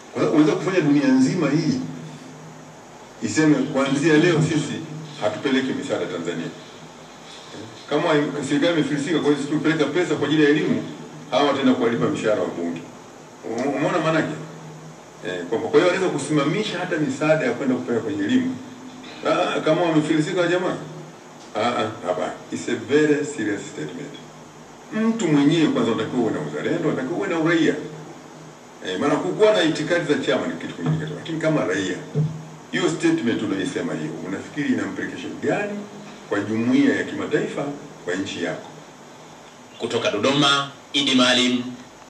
Kwa sababu unaweza kufanya dunia nzima hii iseme kuanzia leo sisi hatupeleki misaada Tanzania. Kama serikali imefilisika, kwa hiyo sisi tupeleka pesa kwa ajili ya elimu, hawa wataenda kuwalipa mishahara wa bunge. Umeona maana yake? Eh, kwamba kwa hiyo wanaweza kusimamisha hata misaada ya kwenda kupeleka kwenye elimu. Ah, kama wamefilisika jamaa. Ah, ah, hapana. It's a very serious statement. Mtu mwenyewe kwanza unatakiwa uwe na uzalendo, unatakiwa uwe na uraia. Eh, maana kukuwa na itikadi za chama ni kitu kingine, lakini kama raia, hiyo statement unaisema hiyo, unafikiri ina implication gani kwa jumuiya ya kimataifa, kwa nchi yako? Kutoka Dodoma, Idi Maalim,